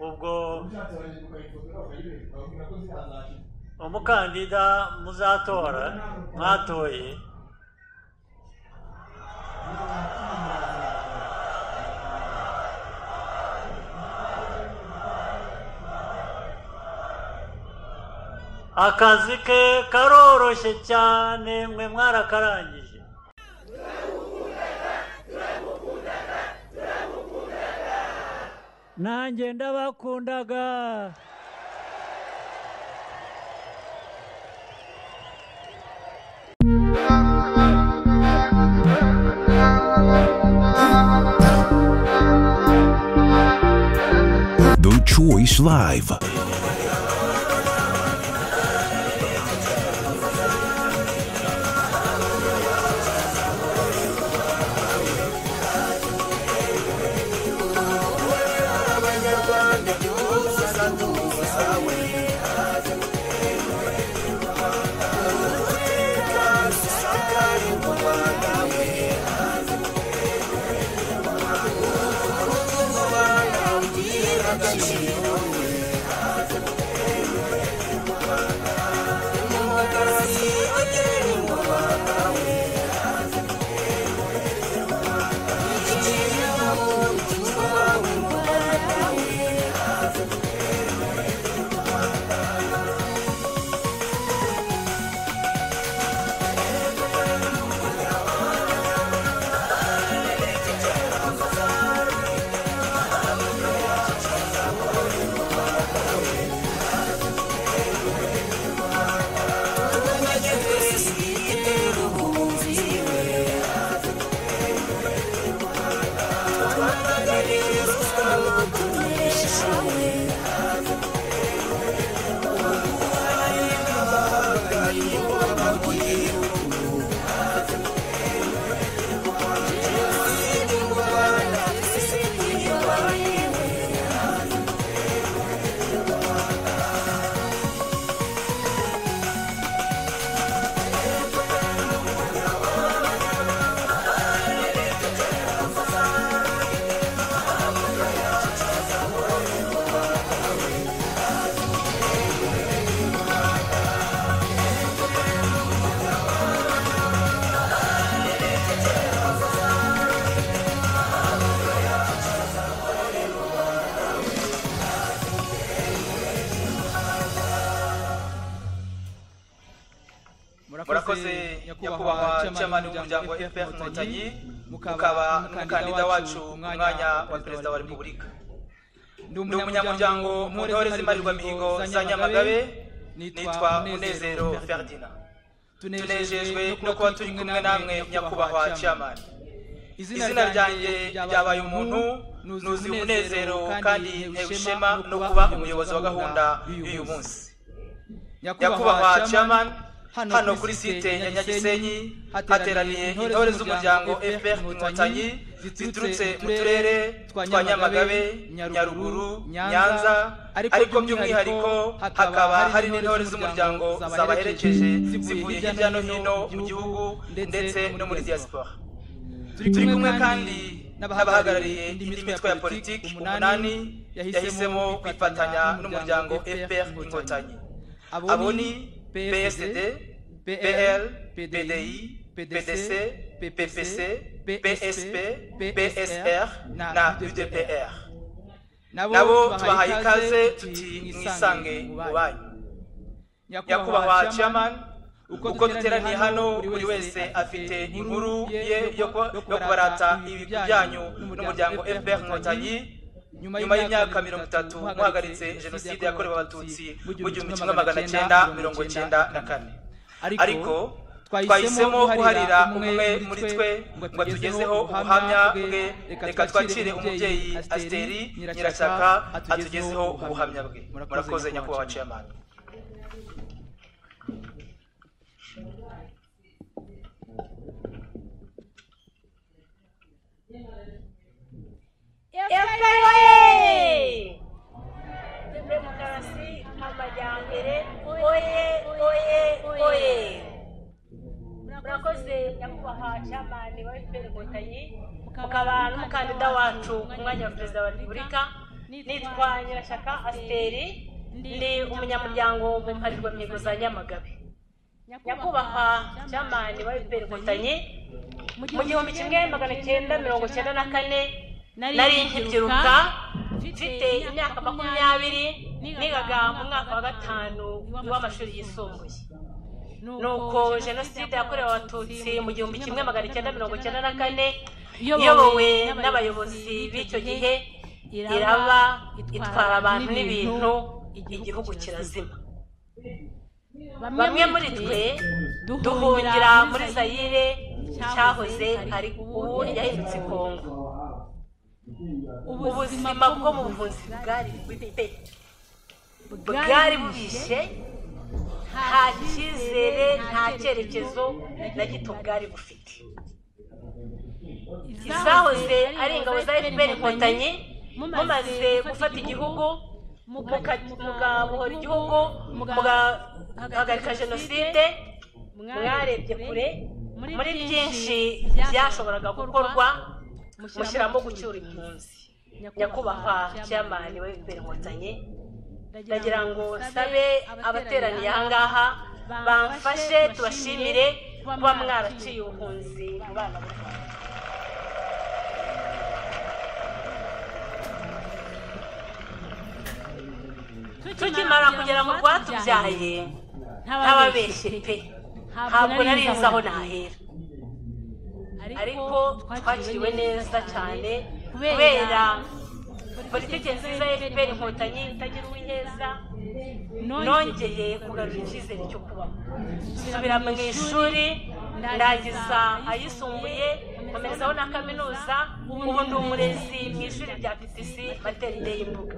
ubwo ushatse barajya mukayifotora bakayibereka bakubwira ko zitazashira umukandida muzatora mwatoye akazi ke karoroshye cyane mwe mwarakarangije nanjye ndabakundaga The Choice Live. murakoze nyakubahwa chairman w'umuryango fpr inkotanyi mukaba umukandida wacu mu mwanya wa perezida wa repubulika ndi umunyamuryango mu ntore z'imarirwa mihigo za nyamagabe nitwa munezero ferdina tunejejwe no kuba turi kumwe namwe nyakubahwa chairman izina ryanjye ryabaye umuntu nuzi umunezero kandi ntewe ishema no kuba umuyobozi wa gahunda y'uyu munsi nyakubahwa chairman hano kuri site ya nyagisenyi hateraniye intore z'umuryango fpr inkotanyi ziturutse mu turere twa nyamagabe nyaruguru nyanza ariko by'umwihariko hakaba hari n'intore z'umuryango zabaherekeje zivuye hirya no hino mu gihugu ndetse no muri diaspora turi kumwe kandi n'abahagarariye indi mitwe ya politiki umunani yahisemo kwifatanya n'umuryango fpr inkotanyi abo ni PSD, PL, PDI, PDC, PPC, PSP, PSR na UDPR. Nabo tubahaye ikaze tuti mwisange mu banyu. Nyakubahwa chairman, uko duteraniye hano buri wese afite inkuru ye yo kubarata ibigo byanyu n'umuryango FPR Inkotanyi nyuma y'imyaka mirongo itatu muhagaritse jenoside yakorewe abatutsi mu gihumbi kimwe magana cyenda mirongo cyenda na kane ariko twahisemo guharira umwe muri twe ngo atugezeho ubuhamya bwe reka twakire umubyeyi asiteri nyirashyaka atugezeho ubuhamya bwe murakoze nyakubahwa ciyamani efuperi demokarasi amajyambere oye oye oye murakoze nyakubahwa cyamani wa efuperi inkotanyi mukaba n'umukandida wacu ku mwanya wa perezida wa repubulika nitwa nyirashyaka asiteri ndi umunyamuryango mu mparirwa mihigo za nyamagabe nyakubahwa jamani wa efuperi inkotanyi mu gihumbi kimwe magana cyenda mirongo cyenda na kane nari nkibyiruka mfite imyaka makumyabiri nigaga mu mwaka wa gatanu w'amashuri yisumbuye nuko jenoside yakorewe abatutsi mu gihumbi kimwe magana cyenda mirongo cyenda na kane iyobowe n'abayobozi b'icyo gihe iraba itwara abantu n'ibintu igihugu kirazima bamwe muri twe duhungira muri zayire cyahoze ari ubu yahindutse kongo ubuzima bwo mu buvuzi bwari bubi pe bwari bubishe nta cyizere nta cyerekezo na gito bwari bufite izahoze ari ingabo za fpr inkotanyi mumaze gufata igihugu mugabohora igihugu mugahagarika jenoside mwarebye kure muri byinshi byashoboraga gukorwa mushyiramo gucyura impunzi nyakubahwa cyamani wa fpr inkotanyi ndagira ngo nsabe abateraniye ahangaha bamfashe tubashimire kuba mwaraciye ubuhunzi mu bana b'u rwanda tukimara kugera mu rwatubyaye ntababeshye pe ntabwo nari nzi aho nahera ariko twakiriwe neza cyane kubera politiki nziza ya fpr inkotanyi itagira uwiheza nongeye kugarura icyizere cyo kubaho nsubira mu ishuri ndangiza ayisumbuye nkomezaho na kaminuza ubu ndi umurezi mu ishuri rya ptc materinite y'imbuga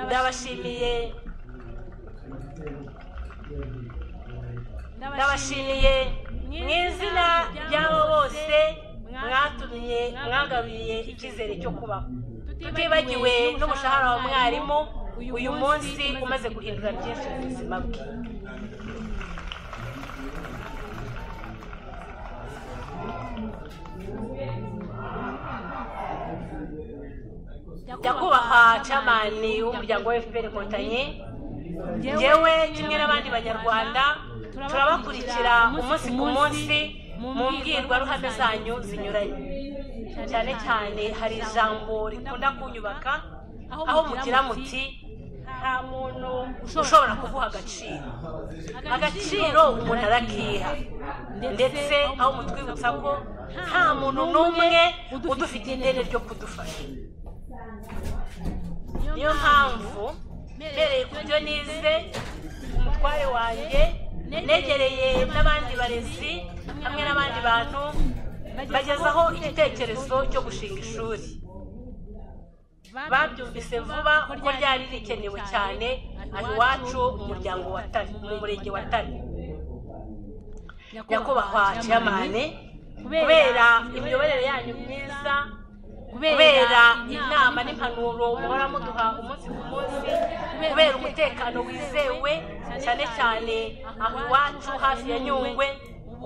ndabashimiye ndabashimiye mu izina ry'abo bose mwatumye mwagaruye icyizere cyo kubaho tutibagiwe n'umushahara wa mwarimu uyu munsi umaze guhindura byinshi mu buzima bwe nyakubahwa camani w'umuryango wa fpr inkotanyi yewe kimwe n'abandi banyarwanda turabakurikira umunsi ku munsi mu mbwirwaruhame zanyu zinyuranye cyane cyane hari ijambo rikunda kunyubaka aho mugira muti nta muntu ushobora kuguha agaciro agaciro umuntu arakiha ndetse aho mutwibutsa ko nta muntu n'umwe udufite ideni ryo kudufasha niyo mpamvu mbereye ku byo nize umutware wanjye negereye n'abandi barezi hamwe n'abandi bantu bagezaho igitekerezo cyo gushinga ishuri babyumvise vuba kuko ryari rikenewe cyane aho iwacu mu muryango wa tare mu murenge wa tare nyakubahwa cyamane kubera imiyoborere yanyu myiza kubera inama n'impanuro muhora muduha umunsi ku munsi kubera umutekano wizewe cyane cyane aho iwacu hafi ya nyungwe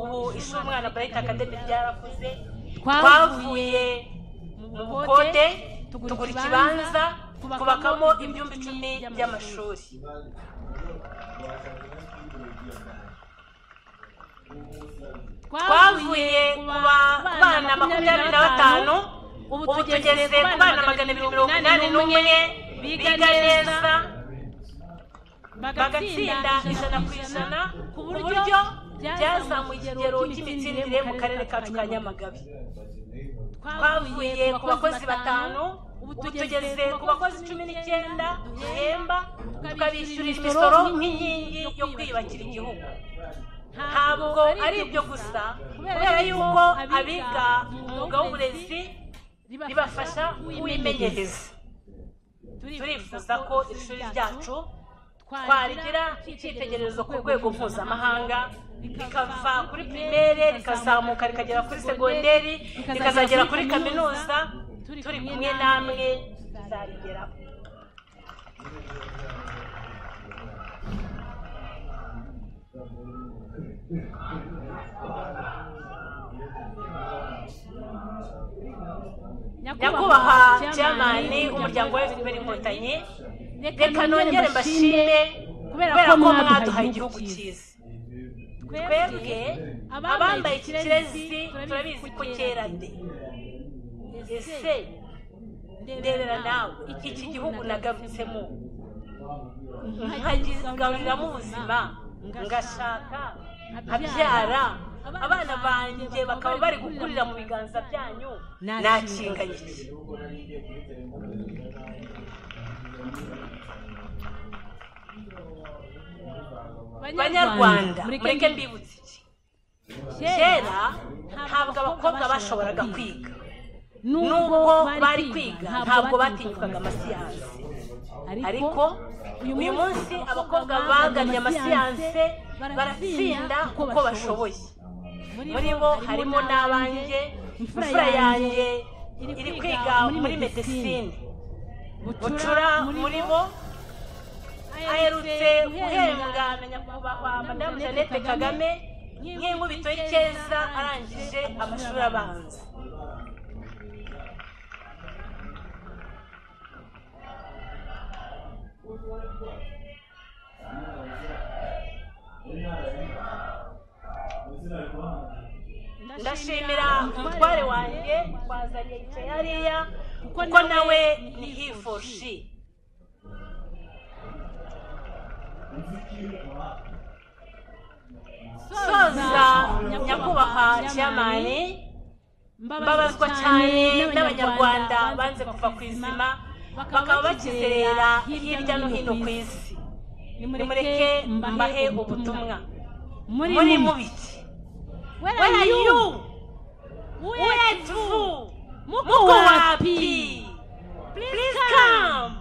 ubu ishuri umwana burayiti akademi ryarakuze twavuye mu bukode tugura ikibanza twubakamo ibyumba icumi by'amashuri twavuye ku bana makumyabiri na batanu ubu tugeze ku bana magana abiri mirongo inani n'umwe biga neza bagatsinda ijana ku ijana ku buryo byazamuye ikigero cy'imitsindire mu karere kacu ka nyamagabe twavuye ku bakozi batanu ubu tugeze ku bakozi cumi n'icyenda duhemba tukabishyurira imisoro nk'inkingi yo kwiyubakira igihugu ntabwo ari ibyo gusa kubera yuko abiga umwuga w'uburezi ribafasha kuwimenyereza turifuza ko ishuri ryacu twarigira icyitegererezo ku rwego mpuzamahanga rikava kuri pirimere rikazamuka rikagera kuri segonderi rikazagera kuri kaminuza turi kumwe namwe tuzarigeraho nyakubahwa jamani umuryango wa fpr inkotanyi reka nongere mbashime kubera ko mwaduhaye igihugu cyiza twebwe abambaye ikirezi turabizi ko kera de ese ndebera nawe iki gihugu nagarutsemo nkagigaburiramo ubuzima ngashaka nkabyara abana banjye bakaba bari gukurira mu biganza byanyu nta kinga gike banyarwanda mureke mbibutse iki kera ntabwo abakobwa bashoboraga kwiga nubwo bari kwiga ntabwo batinyukaga amasiyanse ariko uyu munsi abakobwa bagannye amasiyanse baratsinda kuko bashoboye muri bo harimo n'abanjye imfura yanjye iri kwiga muri medesine bucura muri bo aherutse guhembwa na nyakubahwa madamu jeannette kagame nk'inkubito y'icyeza arangije amashuri abanza ndashimira umutware wanjye wazanye yicaye hariya kuko nawe ni hifoshi soza nyakubahwa cyamani mbabazwa cyane n'abanyarwanda banze kuva ku izima bakaba bakizerera hirya no hino ku isi nimureke mbahe ubutumwa muri mubiki Where are, Where are you? you? Where, Where to? Muko wapi? Please come.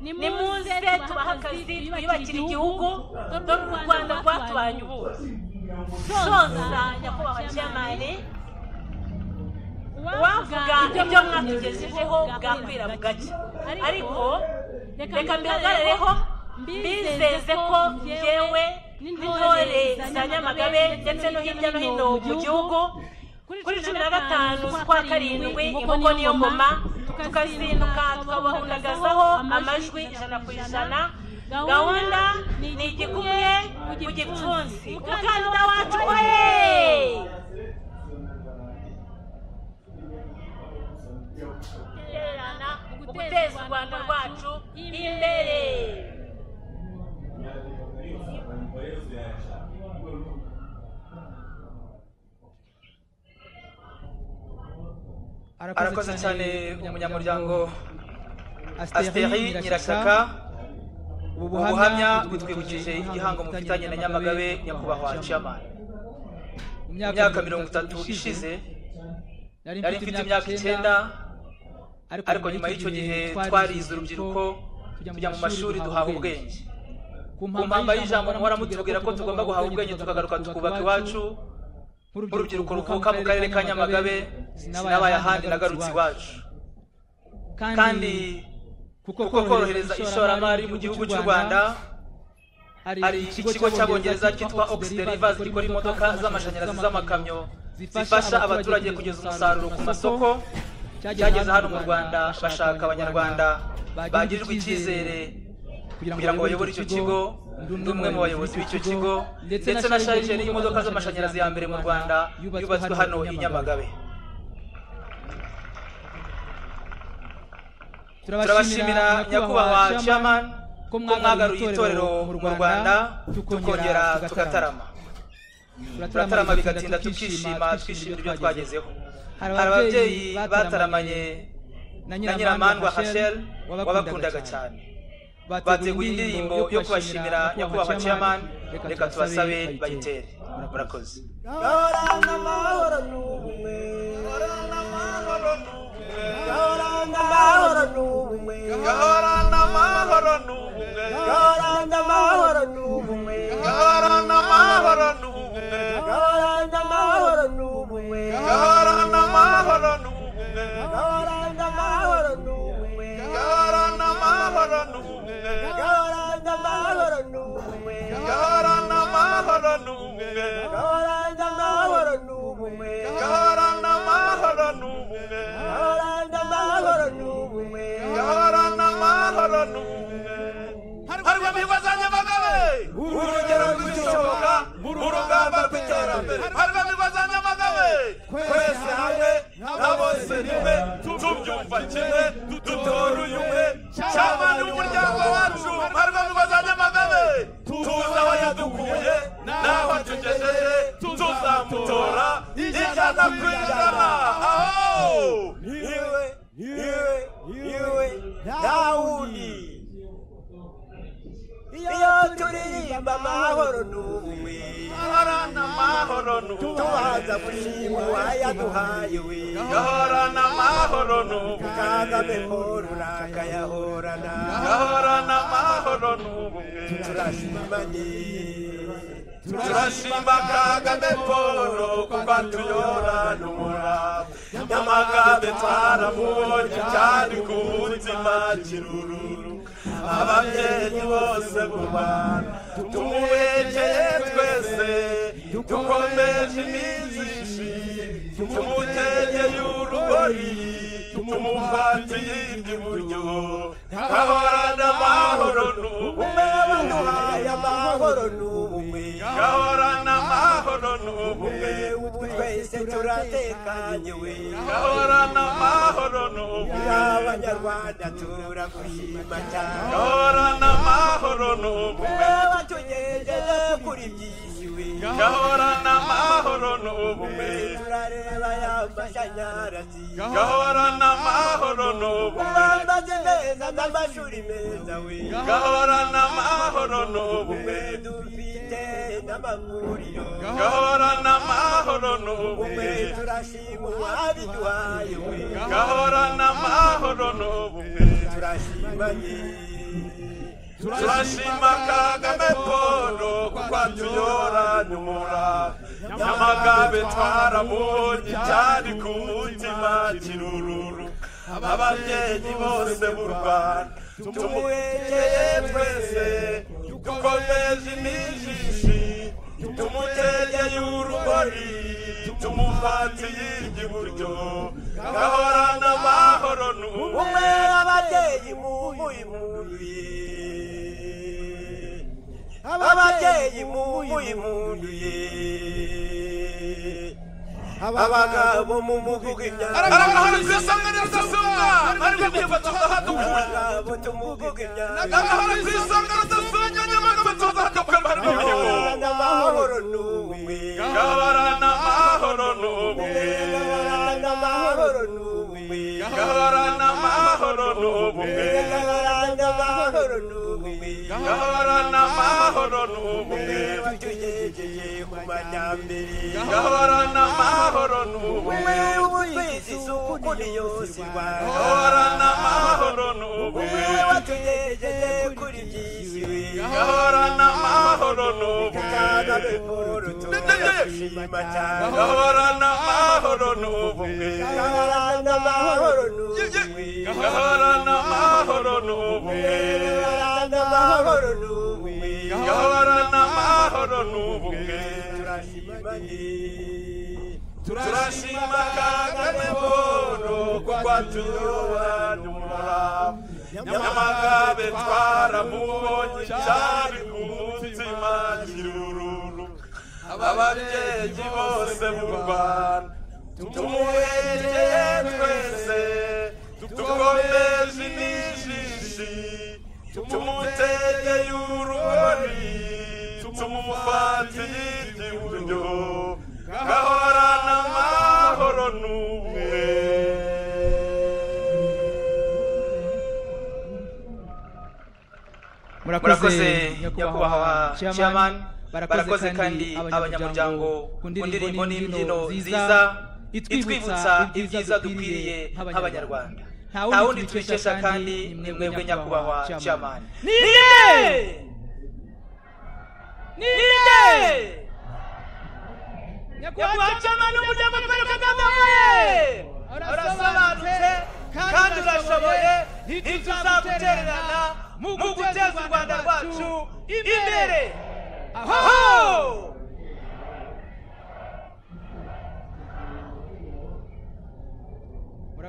Nimuze tubahe akazi twiyubakire igihugu dore u Rwanda rwatubanye ubuzi soza nyakubahwa jamani uwavuga ibyo mwatugejejeho bwakwira bugacya ariko reka mbihagarareho mbizeze ko yewe n'intore za nyamagabe ndetse no hirya no hino mu gihugu kuri cumi na gatanu z'ukwa karindwi inkoko niyo ngoma tukazinduka tukabahundagazaho amajwi ijana ku ijana gahunda ni igikumwe ku gipfunsi umukandida wacu we guteza u rwanda rwacu imbere arakoze cyane umunyamuryango asiteri nyirasaka ubu buhamya butwibukije igihango mufitanye na nyamagabe nyakubahwa ciyamani mu myaka mirongo itatu ishize nari mfite imyaka icyenda ariko nyuma y'icyo gihe twarize urubyiruko tujya mu mashuri duhaha ubwenge ku mpamba y'ijambo muhora mutubwira ko tugomba guhaha ubwenge tukagaruka tukubaka iwacu nk'urubyiruko ruvuka mu karere ka nyamagabe sinabaye ahandi nagarutse iwacu kandi kuko korohereza ishoramari mu gihugu cy'u rwanda hari ikigo cy'abongereza cyitwa oxiderivas gikora imodoka z'amashanyarazi z'amakamyo zifasha abaturage kugeza umusaruro ku masoko cyageze hano mu rwanda bashaka abanyarwanda bagirirwa icyizere kugira ngo bayobore icyo kigo ndi umwe mu bayobozi b'icyo kigo ndetse na sharije n'imodoka z'amashanyarazi ya mbere mu rwanda yubatswe hano i nyamagabe turabashimira nyakubahwa chairman ko mwagaruye itorero mu rwanda tukongera tugatarama turatarama bigatinda tukishima twishimira ibyo twagezeho hari ababyeyi bataramanye na nyiramandwa hashel wabakundaga cyane bateguye indirimbo yo kubashimira nyakubahwa chairman reka tubasabe bayitere murakoze Yoranga amahoro n'ubumwe Yoranga amahoro n'ubumwe Yoranga amahoro n'ubumwe Yoranga amahoro n'ubumwe Yoranga amahoro n'ubumwe Yoranga amahoro n'ubumwe Yoranga amahoro n'ubumwe Yoranga amahoro n'ubumwe Yoranga amahoro n'ubumwe Yoranga amahoro n'ubumwe Yoranda mahoro n'ubumwe Yoranda mahoro n'ubumwe Yoranda mahoro n'ubumwe Yoranda mahoro n'ubumwe Yoranda n'umwe harimo imigozi nyamagabe urugero rw'igishoboka mu rugamba rw'iterambere harimo imigozi nyamagabe twese hamwe na bose rimwe tubyumva kimwe dutora uyu umwe cyamani w'umuryango wacu harimo imigozi nyamagabe tuzi aho yadukuye n'aho atugejeje tuzamutora ijana ku ijana aho niwe niwe niwe dawudi iyo turirimba amahoro n'ubumwe ahorana amahoro n'ubumwe tubaza gushima uwayaduhaye we gahorana amahoro n'ubumwe kagame murura kayahorana gahorana amahoro n'ubumwe turashimanye turashimba kagame polo kuko atuyorana umurava nyamagabe twaramubonye cyane ku mutima kirururu ababyeyi bose mu bana tumubegeye twese dukomeje iminsi ishimye tumutegeye urugoyi tumufatiye iby'uburyo gahorana amahoro n'ubumwe baduhaye amahoro n'ubumwe gahorana amahoro n'ubumwe ubu twese turatekanye we gahorana amahoro n'ubumwe abanyarwanda turagushima cyane gahorana amahoro n'ubumwe batugejeje kuri byinshi we gahorana amahoro n'ubumwe turareba y'amashanyarazi gahorana amahoro n'ubumwe amazi meza n'amashuri meza we gahorana amahoro n'ubumwe dufite n'amavuriro gahorana amahoro n'ubumwe turashima uwabiduhaye we gahorana amahoro n'ubumwe turashimanye turashima kagame polo kuko atuyorana umurava nyamagabe twaramubonye cyari ku mutima kirururu ababyeyi bose b'u rwanda tumuwegeye twese dukomeje imijishi tumutegeye urugori tumufatiye iby'iburyo gahorana amahoro n'ubumwe ababyeyi mubuye munduye ababyeyi mubuye munduye abagabo mu muvuga imyaka aragahora isanga neza sunga ariko kwifata tuzahatukura abagabo tumuvuga imyaka aragahora isanga neza sunga nyamagabe tuzahatukura barimo ibigo amahoro n'ubumwe gaharana amahoro n'ubumwe gaharana amahoro n'ubumwe gaharana amahoro n'ubumwe gaharana amahoro n'ubumwe gaharana amahoro n'ubumwe batugegeye ku majyambere gaharana amahoro n'ubumwe ubuyizi isuku ni yose gaharana amahoro n'ubumwe batugegeye kuri byinshi gaharana amahoro n'ubumwe gahorana amahoro n'ubumwe gahorana amahoro n'ubumwe gahorana amahoro n'ubumwe gahorana amahoro n'ubumwe gahorana amahoro n'ubumwe turashima kagame bono kuko atuyobora umurava nyamagabe twaramubonye cyari ku mutima kirururu ababyeyi bose mu rwanda tumuhegeye twese tukomeje imijishi tumutegeye urugori tumufatiye iby'iburyo gahorana amahoro n'ubumwe murakoze nyakubahwa chairman barakoze kandi abanyamuryango ku ndirimbo n'imbyino nziza itwibutsa ibyiza dukwiriye nk'abanyarwanda nta wundi twikesha kandi ni mwebwe nyakubahwa chairman nirinde nirinde nyakubahwa cyamani w'umuryango w'akarere ka kagame urasobanutse kandi urashoboye ntituzagutererana mu guteza u rwanda rwacu imbere aho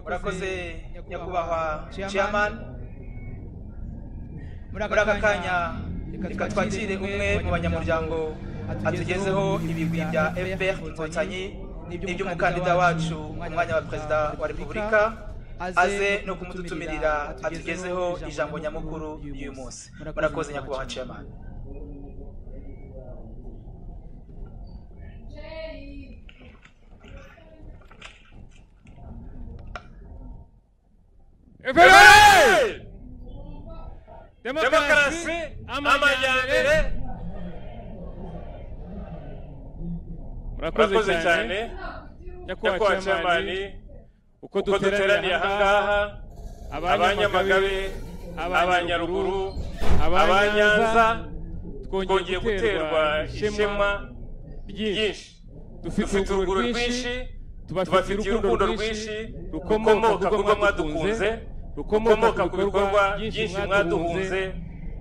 murakoze nyakubahwa chairman muri aka kanya reka twakire umwe mu banyamuryango atugezeho ibigwi bya fpr inkotanyi n'iby'umukandida wacu umwanya wa perezida wa repubulika aze no kumututumirira atugezeho ijambo nyamukuru y'uyu munsi murakoze nyakubahwa nciyamani efuperi demokarasi amajyambere murakoze cyane nyakubahwa ciyamani uko uko duteraniye ahangaha abanyamagabe abanyaruguru abanyanza twongeye guterwa ishema ryinshi dufite uruguru rwinshi tubafitiye urukundo rwinshi rukomoka ku bigo mwadukunze rukomoka ku bikorwa byinshi mwaduhunze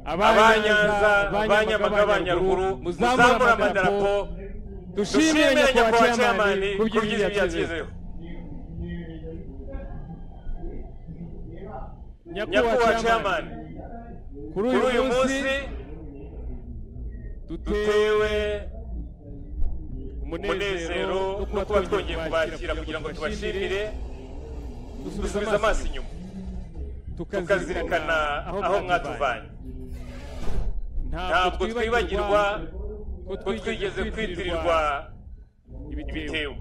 abanyanza abanyamaga abanyaruguru muzamura amadarapo dushimire nyakubahwa cyamani ku byiza byagezeho nyakubahwa cyamani kuri uyu munsi dutewe umunezero no kuba twongeye kubakira kugira ngo tubashimire dusubiza amaso inyuma tukazirikana aho mwatuvanye ntabwo twibagirwa ko twigeze kwitirirwa ibitebo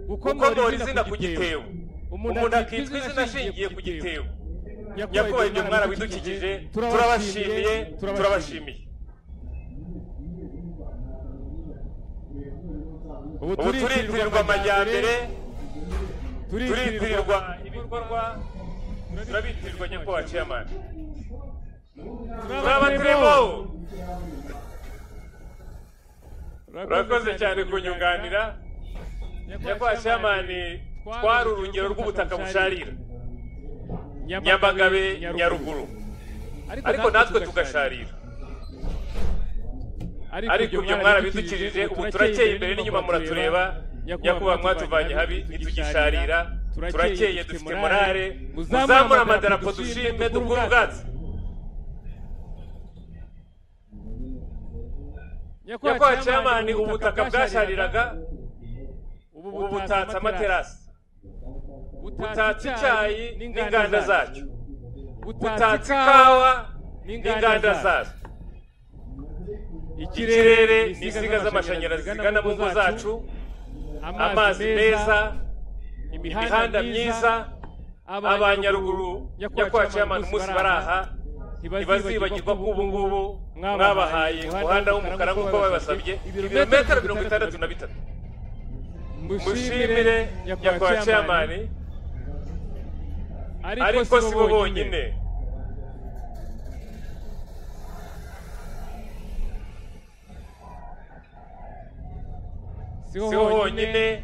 kuko mwora izina ku gitebo umuntu akitwa izina ashingiye ku gitebo nyakubahwa ibyo mwana widukikije turabashimiye turabashimiye ubu turitirirwa amajyambere turitirirwa ibikorwa turabitirirwa nyakubahwa ciyamani turaba turimo urakoze cyane kunyunganira nyakubahwa ciyamani twari urugero rw'ubutaka busharira nyamagabe nyaruguru ariko natwe tugasharira ariko ibyo mwarabidukijije ubu turakeye imbere n'inyuma muratureba nyakubahwa mwatuvanye habi ntitugisharira turakeye dufite morale muzamure amadarapo dushime dukure ubwatsi nyakubahwa cyamani ubutaka bwashariraga ubu butatse amaterasi butatse icyayi n'inganda zacyo butatse ikawa n'inganda zazo ikirere ni insinga z'amashanyarazi zigana mu ngo zacu amazi meza imihanda myiza abanyaruguru nyakubahwa ciyamani umunsi bari aha ntibazibagirwa ko ubu ngubu mwabahaye umuhanda w'umukara nk'uko babibasabye ibirometero mirongo itandatu na bitatu mushimire nyakubahwa ciyamani ariko si bo bonyine si ho honyine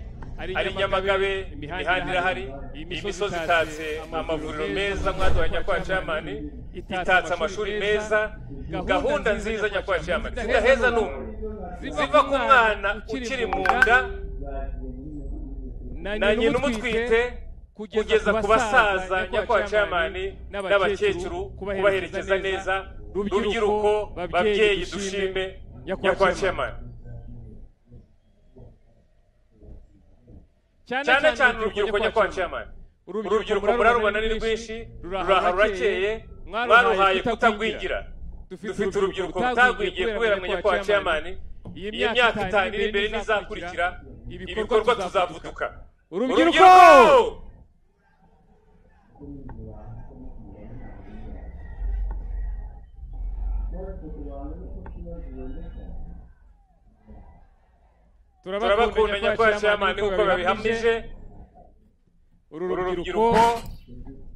hari nyamagabe imihanda irahari imisozi itatse amavuriro meza mwaduhaye nyakubahwa ciyamani itatse amashuri meza gahunda nziza nyakubahwa ciyamani zidaheza n'umwe ziva ku mwana ukiri mu nda na nyina umutwite kugeza ku basaza nyakubahwa ciyamani n'abakecuru kubaherekeza neza rubyiruko babyeyi dushime nyakubahwa ciyamani cyane cyane urubyiruko nyakubahwa ciyamani urubyiruko murarubona ni rwinshi ruraha rurakeye mwaruhaye kutagwigira dufite urubyiruko rutagwigiye kubera mwe nyakubahwa ciyamani iyi myaka itanu iri imbere n'izakurikira ibikorwa tuzavuduka urubyiruko turabakunda nyakubahwa cyamani kuko babihamije uru rubyiruko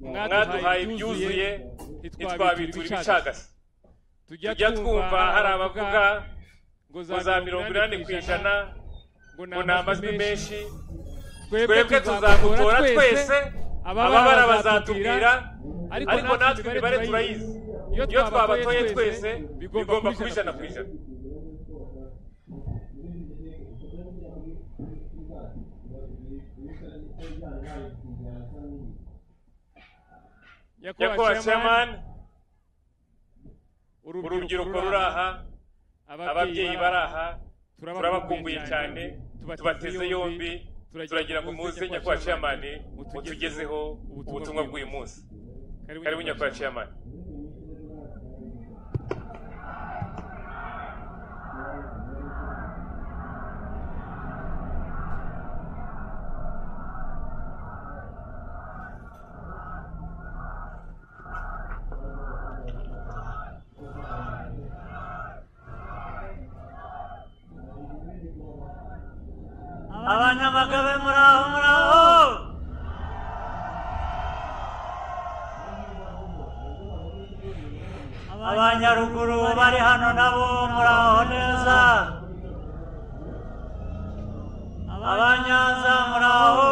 mwaduhaye ibyuzuye ntitwabitura ibicagase tujya twumva hari abavuga ngo za mirongo inani ku ijana ngo ni amajwi menshi twebwe tuzamutora twese ababara bazatubwira ariko natwe imibare turayizi iyo twabatoye twese bigomba kuba ijana ku ijana nyakubahwa chairman urubyiruko ruri aha ababyeyi bari aha turabakumbuye cyane tubateze yombi turagira ngo muze nyakubahwa ciyamani mutugezeho ubutumwa bw'uyu munsi karibu nyakubahwa ciyamani abanyamagabe muraho muraho abanyaruguru bari hano nabo muraho neza abanyanza muraho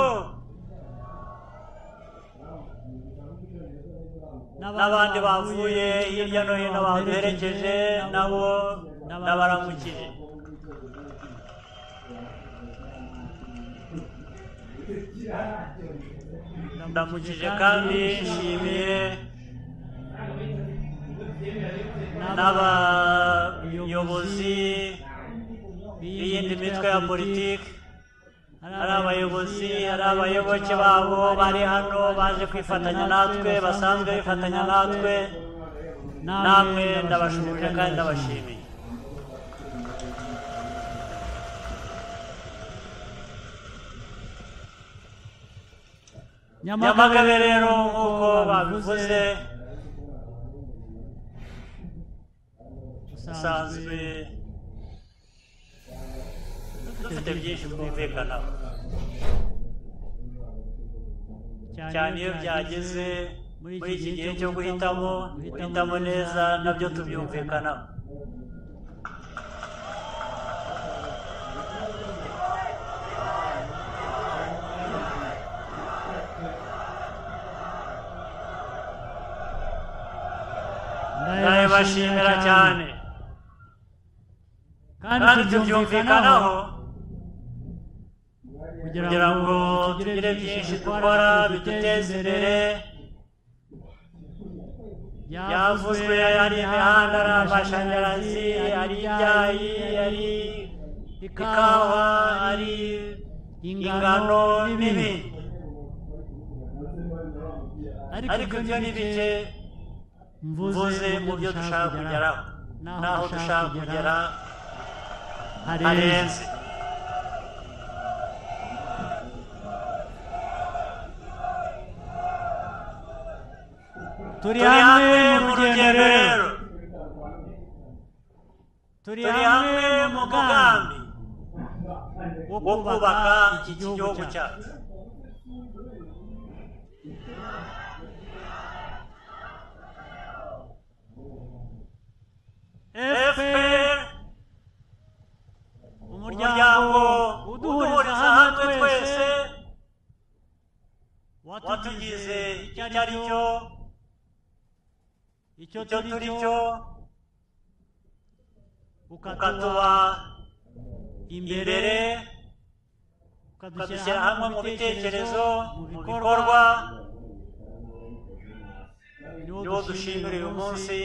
n'abandi bavuye hirya no hino baduherekeje nabo n'abaramukije ndamukije kandi nshimiye n'abayobozi b'iyindi mitwe ya politiki hari abayobozi hari abayoboke babo bari hano baje kwifatanya natwe basanzwe bifatanya natwe namwe ndabashimira kandi ndabashimiye nyamagabe rero nk'uko babivuze usanzwe dufite byinshi twumvikanaho cyane iyo byageze muri iki gihe cyo guhitamo guhitamo neza nabyo tubyumvikanaho ndabibashimira cyane kandi tubyumvikanaho kugira ngo tugire byinshi dukora biduteze imbere yavuzwe ari imihanda ari amashanyarazi ari ibyayi ari ikawa ari ingano n'ibindi ariko ibyo ni bice mvuze mu byo dushaka kugeraho n'aho dushaka kugera harenze turi hamwe mu rugendo rero turi hamwe mu mugambi wo kubaka iki gihugu cyacu fpr umuryango uduhuriza hamwe twese watugize icyo ari cyo icyo turi cyo ukatuba imbere ukadushyira hamwe mu bitekerezo mu bikorwa niwo dushimira uyu munsi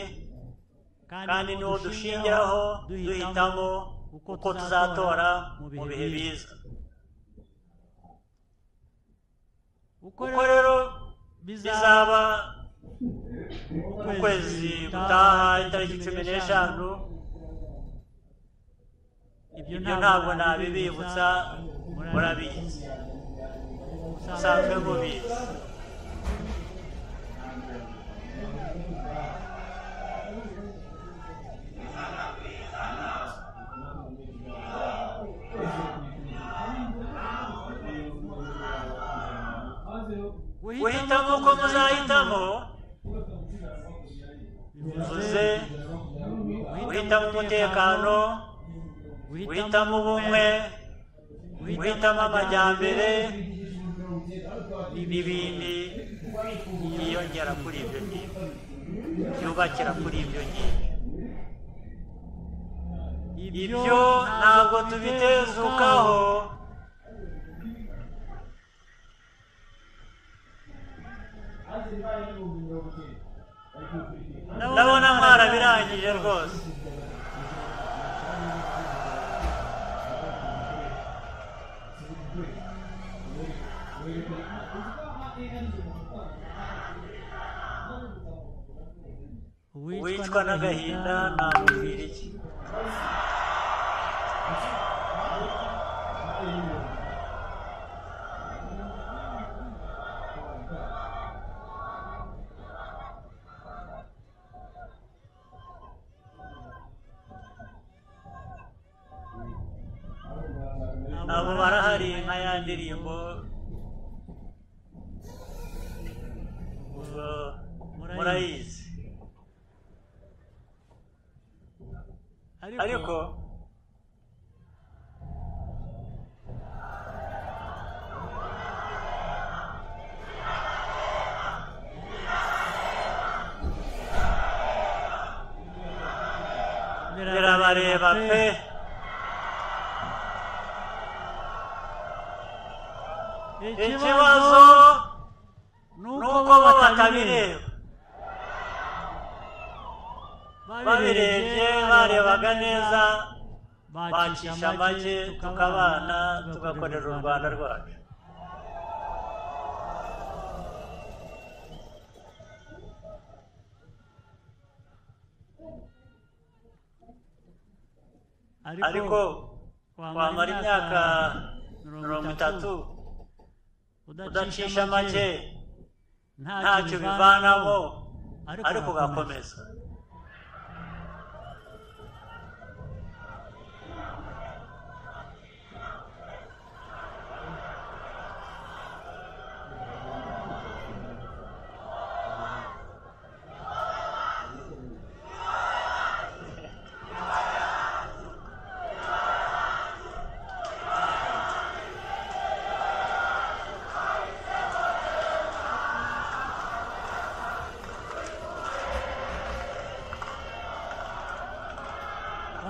kandi niwo dushingiraho duhitamo uko tuzatora mu bihe biza uko rero bizaba mu kwezi gutaha itariki cumi n'eshanu ibyo ntabwo nabibibutsa murabizi musanzwe mubizi guhitamo uko muzahitamo bivuze guhitamo umutekano guhitamo ubumwe guhitamo amajyambere n'ibindi byiyongera kuri ibyo ngibyo byubakira kuri ibyo ngibyo ibyo ntabwo tubitezukaho ndabona mwarabizi birangije rwose uwicwa n'agahinda namubwira iki abo barahari nka ya ndirimbo ubwo murayizi ariko birabareba pe ikibazo ni uko bo batabireba babirebye barebaga neza bacisha amagi tukabana tugakorera u rwanda rwacu ariko wamara imyaka mirongo itatu udacisha make ntacyo bivanamo ariko ugakomeza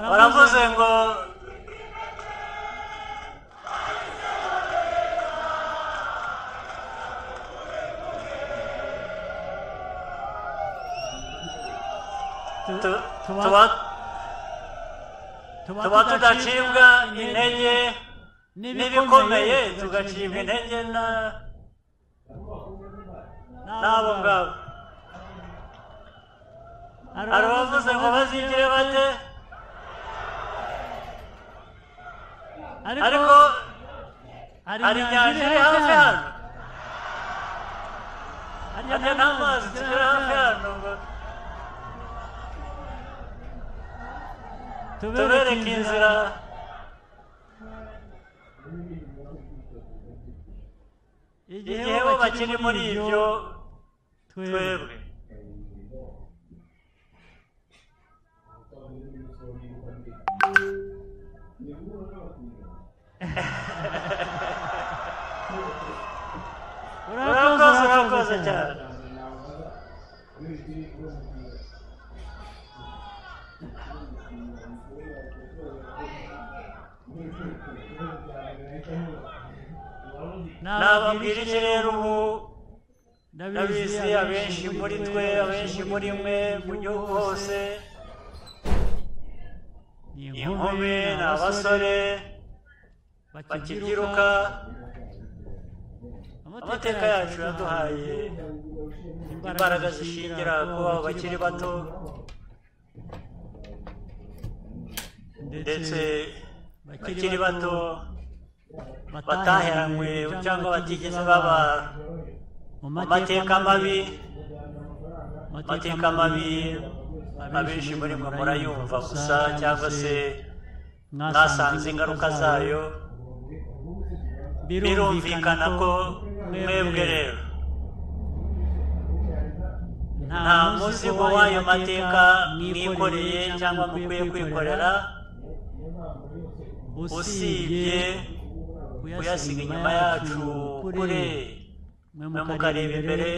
baravuze ngo tu- tuba- tuba tudacibwa intege n'ibikomeye tugacibwa intege na- n'abo ngabo hari abavuze ngo bazigire bate ariko hari inyanja iri hafi hano hariya n'amazi turi hafi hano ngo tubereke inzira igihe bo bakiri muri ibyo twebwe urakoze urakoze cyane nababwira iki rero ubu ndabizi abenshi muri twe abenshi muri mwe mu gihugu hose ni inkumi ni abasore bakibyiruka amateka yacu yaduhaye imbaraga zishingira kuba bakiri bato ndetse bakiri bato bataheranywe cyangwa batigeze baba mu mateka mabi amateka mabi abenshi muri mwe murayumva gusa cyangwa se mwasanze ingaruka zayo birumvikana ko mwebwe rero nta muzigo w'ayo mateka mwikoreye cyangwa mukwiye kwikorera usibye kuyasiga inyuma yacu kure mwe mukareba imbere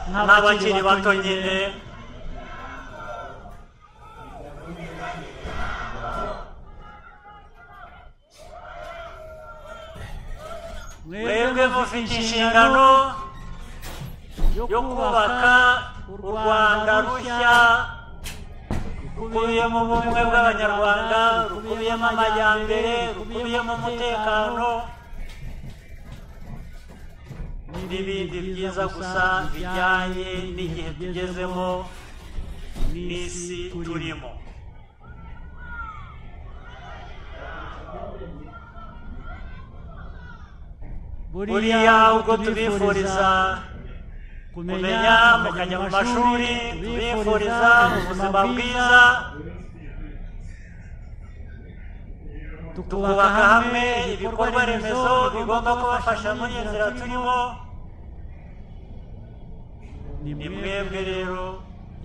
nk'abakiri bato nyine mwebwe mufite inshingano yo kubaka u rwanda rushya rukubiyemo ubumwe bw'abanyarwanda rukubiyemo amajyambere rukubiyemo umutekano n'ibindi byiza gusa bijyanye n'igihe tugezemo n'isi turimo buriya ubwo tubifuriza kumenya mukajya mu mashuri tubifuriza ubuzima bwiza tukubaka hamwe ibikorwa remezo bigomba kubafasha muri iyi nzira turimo ni mwebwe rero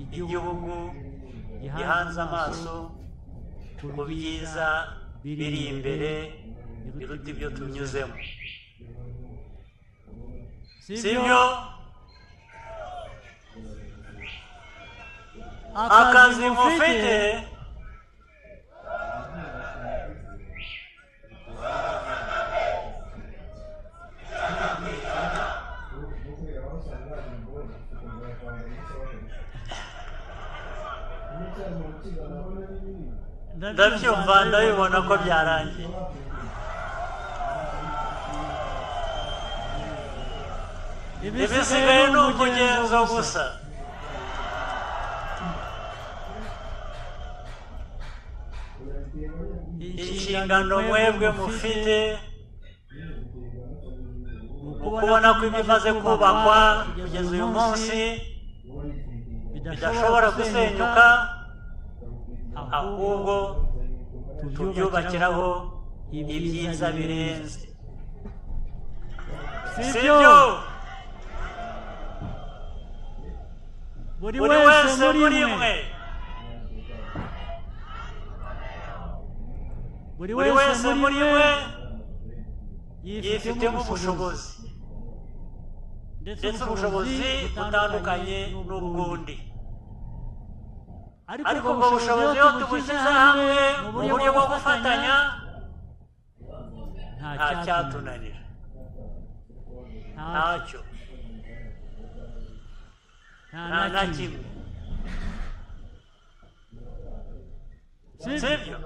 igihugu gihanze amaso ku byiza biri imbere biruta ibyo tunyuzemo sibyo akazi mufite ndabyumva ndabibona ko byarangiye ibisigaye ni umugenzo gusa inshingano mwebwe mufite kubona ko ibimaze kubakwa kugeza uyu munsi bidashobora gusenyuka ahubwo tubyubakiraho ibyiza birenze sibyo buri wese muri mwe buri wese muri mwe yifitemo ubushobozi ndetse ubushobozi butandukanye n'ubwundi ariko ubwo bushobozi iyo tubushyize hamwe mu buryo bwo gufatanya nta cyatunanira ntacyo nta na kimwe sibyo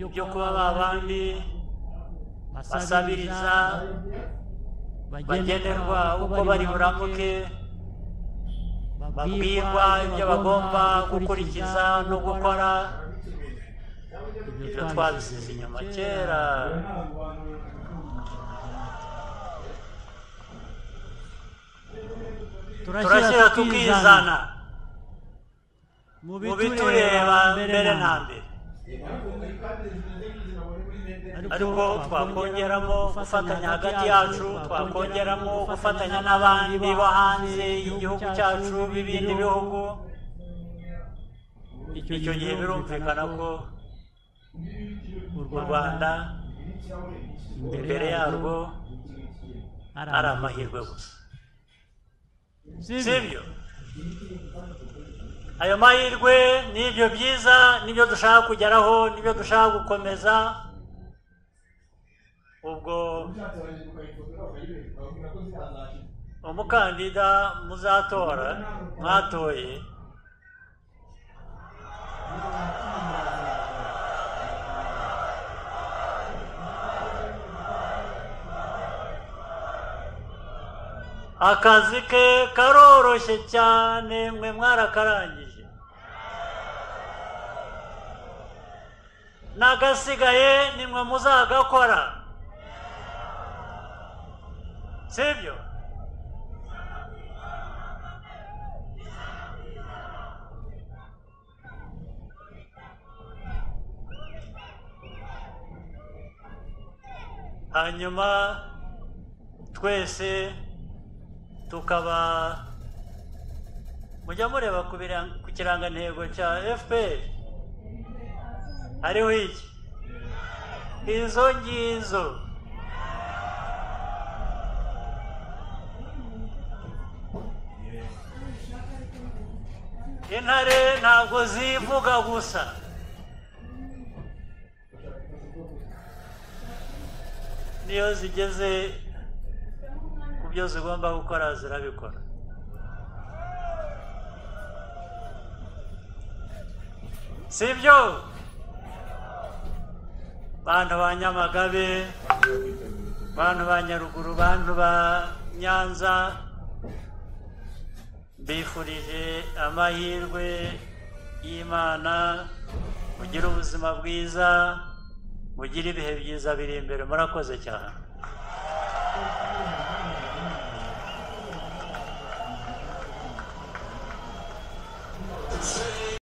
ibyo kuba ba bandi basabiriza bagenerwa uko bari buramuke babwirwa ibyo bagomba gukurikiza no gukora ibyo twabisize inyuma kera turashyira tukizana mu bitureba mbere na mbere ariko twakongeramo gufatanya hagati yacu twakongeramo gufatanya n'abandi bo hanze y'igihugu cyacu b'ibindi bihugu icyo gihe birumvikana ko u rwanda imbere yarwo ari amahirwe gusa sibyo ayo mahirwe ni ibyo byiza n'ibyo dushaka kugeraho n'ibyo dushaka gukomeza ubwo umukandida muzatora mwatoye akazi ke karoroshye cyane mwe mwarakarangije n'agasigaye ni mwe muzagakora sibyo hanyuma twese tukaba mujya mureba ku kirangantego cya fpr hariho iki izo ngizo intare ntabwo zivuga gusa niyo zigeze byo zigomba gukora zirabikora sibyo bantu ba nyamagabe bantu ba nyaruguru bantu ba nyanza mbifurije amahirwe y'imana mugire ubuzima bwiza mugire ibihe byiza biri imbere murakoze cyane